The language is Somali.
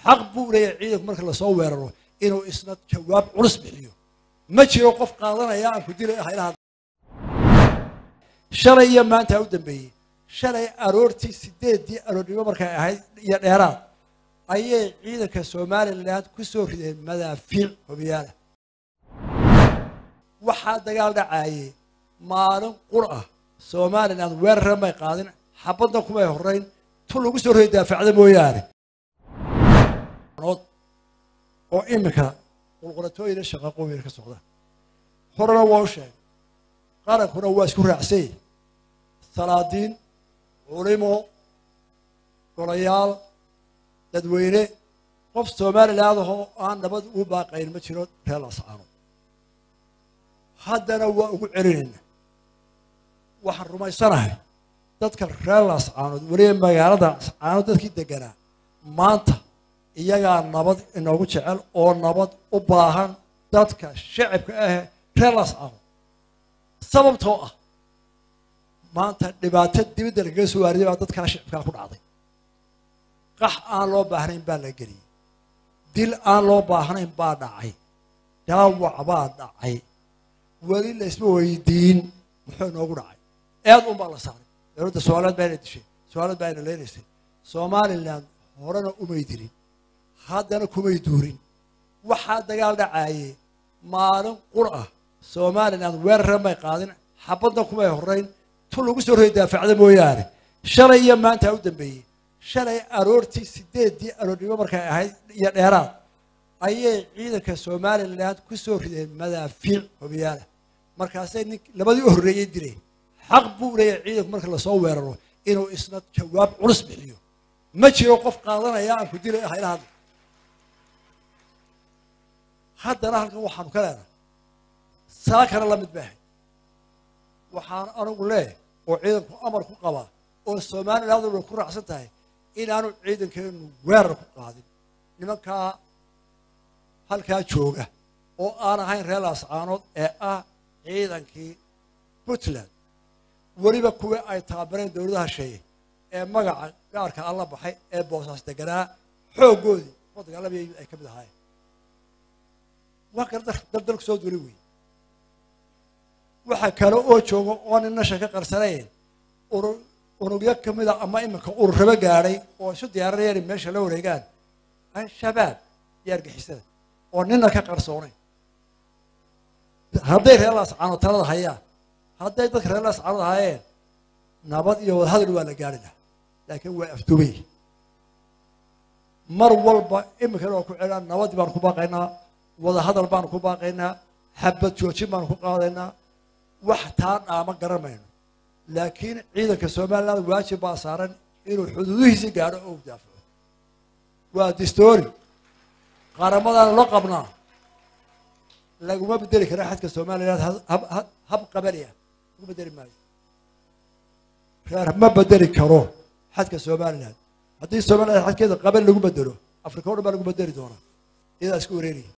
xaq buu leeyahay ciidanku marka lasoo weeraro inuu isna jawaab culus bixiyo ma jiro qof qaadanaya aan ku dilay haylaha shalay iyo maanta u dambeeyey shalay aroortii sideeddii aroornimo markay ahayd iyo dheeraad ayay ciidanka somalilan ku soo rideen madaafiic hobiyaala waxaa dagaal dhacaayey maalin qur ah somalilan weerara may qaadin xabadna kumay horeyn tu lagu soo riday daafacda mooyaane oo iminka qulqulatooyina shaqaqooyina ka socda horena waa u sheegay qarankuna waa isku raacsanyay salaadiin culimo golayaal dadweyne qof somaliland ahoo aan nabad ugu baaqayn ma jiro reer lascaano haddana waa ugu celinayna waxaan rumaysanahay dadka reer lascaanood weliba magaalada lascaanood dadkii deganaa maanta iyagaa nabad inoogu jecel oo nabad u baahan dadka shacabka ah reer lascaanood sababtoo ah maanta dhibaato dibadda lagaga soo waariday baa dadkaa shacabkaa ku dhacday qax aan loo baahnayn baa la geliyey dil aan loo baahnayn baa dhacay dhaawac baa dhacay weli laysma weydiin muxuu inoogu dhacay eed un baa la saaray dowladda somaliland baa ina dishay somaliland baa ina leynaysay somaliland horena umay dilin haddana kumay duurin waxaa dagaal dhacaayey maalin qur ah somaliland weerara may qaadin xabadna kumay horeyn tu lagu soo riday daafacda mooyaane shalay iyo maanta u dambeeyey shalay aroortii sideeddii aroornimo markay ahayd iyo dheeraad ayay ciidanka somalilan ku soo rideen madaafiic hobiyaala markaasay nin labadii u horreeyey dileen xaq buu leeyahay ciidanku marka lasoo weeraro inuu isna jawaab culus bixiyo ma jiro qof qaadanaya aan ku dilay haylaha haddana halkan waxaanu ka leenahay saakana la mid baahay waxaan anigu leeyahay oo ciidanku amar ku qabaa oo somaliland way ku raacsan tahay inaanu ciidankeenu weerar ku qaadin nimankaa halkaa jooga oo aan ahayn reer laascaanood ee ah ciidankii puntland weliba kuwii ay taabareen dowladaha sheeye ee magaca gaarka alla baxay ee boosaas deganaa xooggoodii oo dagaalamaya ay ka mid ahaayeen waa kale daldalku soo duli wey waxa kale oo jooga oo nin nasha ka qarsanayn urur unugyo ka mida ama iminka ururraba gaadhay oo isu diyaarinayaan in meesha la wareegaan al-shabaab iyo argixisada oo nina ka qarsoonayn hadday reer laascaanood talada hayaan hadday dadka reer laascaanood hayeen nabad iyo wadahadal waa la gaari lahaa laakiin waa afdubay mar walba iminkana waa ku celaan nabadii baanu ku baaqaynaa wadahadal baanu ku baaqaynaa xabad joojin baanu ku qaadaynaa wax taa dhaama garamayno laakiin ciidanka somaliland waajib baa saaran inuu xuduudihiisi gaadho oo u daafaco waa distoori qaramadaana loo qabnaa laguma bedeli kara xadka somaliland hab qabali ah lagu bedeli maayo reer ma bedeli karo xadka somaliland haddii somaliland xadkeeda qabali lagu bedelo afrika o dhan baa lagu bedeli doonaa iyadaa isku wareeraya